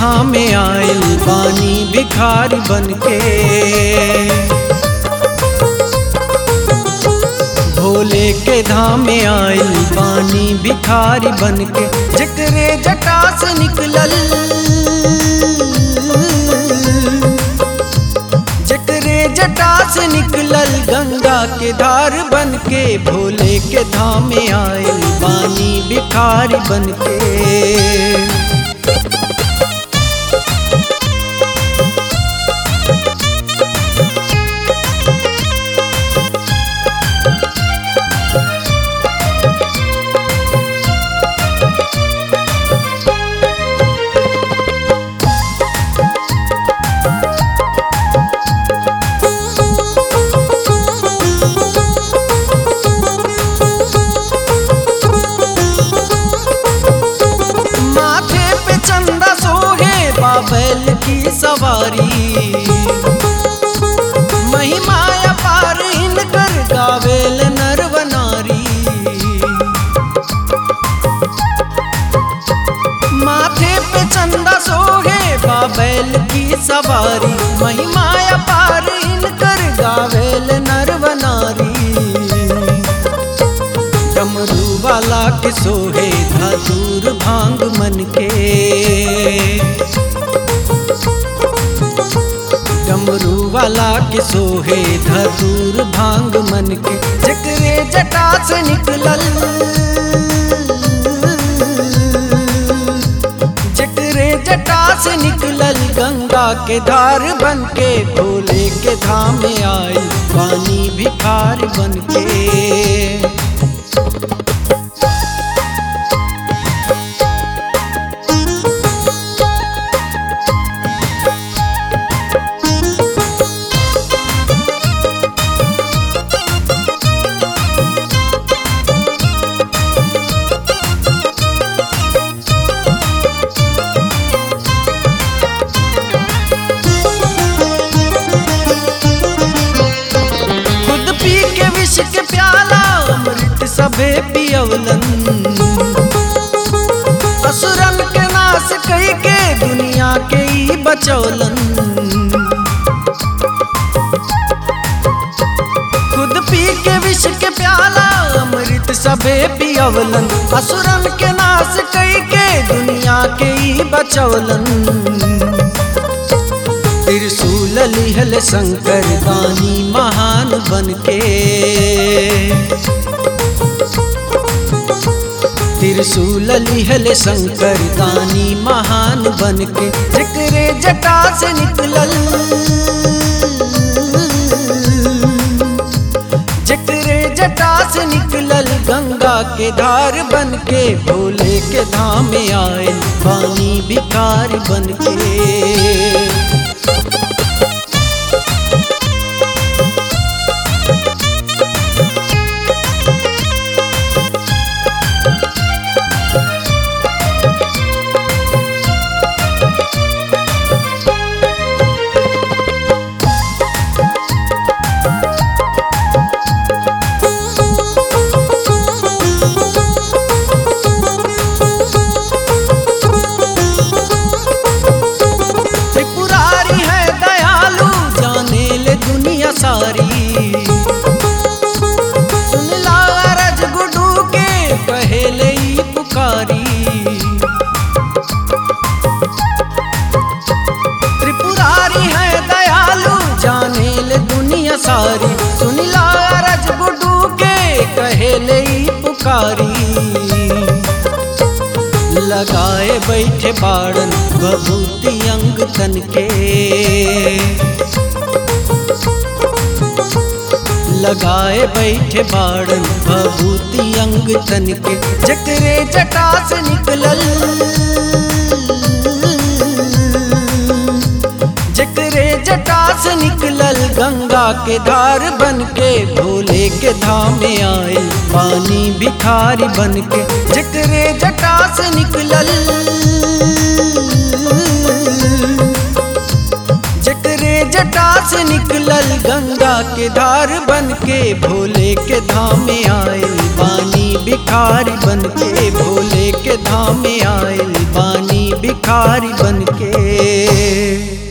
धाम में आयल पानी भिखारी बन के भोले के धाम में आयल पानी भिखारी बन के जकरे जटा से निकलल जकरे जटा से निकलल गंगा के धार बन के भोले के धाम में आयल पानी भिखारी बन के माथे पे चंदा सोहे बाबैल की सवारी महिमा अपार इनकर गावेल नरवनारी माथे पे चंदा सोहे बाबैल की सवारी महिमा अपार इनकर गावेल नरवनारी डमरू वाला के सोहे धतूर भांग मन के डमरू वाला के सोहे धतूर भांग मन के जकरे जटा से निकलल जकरे जटा से निकलल गंगा के धार बन के भोले के धाम में आई पानी भिखार बन के खुद पी के विष के प्याला अमृत सभे पियवलन असुरन के नाश कई के दुनिया के ई बचौलन खुद पी के विष के प्याला अमृत सभे पियवलन असुरन के नाश कई के दुनिया के ई बचौलन त्रिशूल लिहल शंकर दानी महान बन के त्रिशूल लिहल शंकर दानी महान बन के जकरे जटा से निकलल जकरे जटा से निकलल गंगा के धार बन के भोले के धाम में आए पानी भिखार बन के त्रिपुरारी है दयालु जाने ले दुनिया सारी सुन ला रज गुडू के पहले ही पुकारी त्रिपुरारी है दयालु जाने ले दुनिया सारी सुन ला रज गुडू के पहले ही पुकारी लगाए बैठे बाड़न बभूति अंग तन के लगाए बैठे बाड़न बभूति अंग तन के जकरे जटा से निकलल जकरे जटा से निकलल गंगा के धार बन के भोले के धाम में आए पानी भिखारी बन के जकरे जटा से निकलल जकरे जटा से निकलल गंगा के धार बन के भोले के धाम में आयल पानी भिखारी बन के भोले के धाम में आयल पानी भिखारी बन के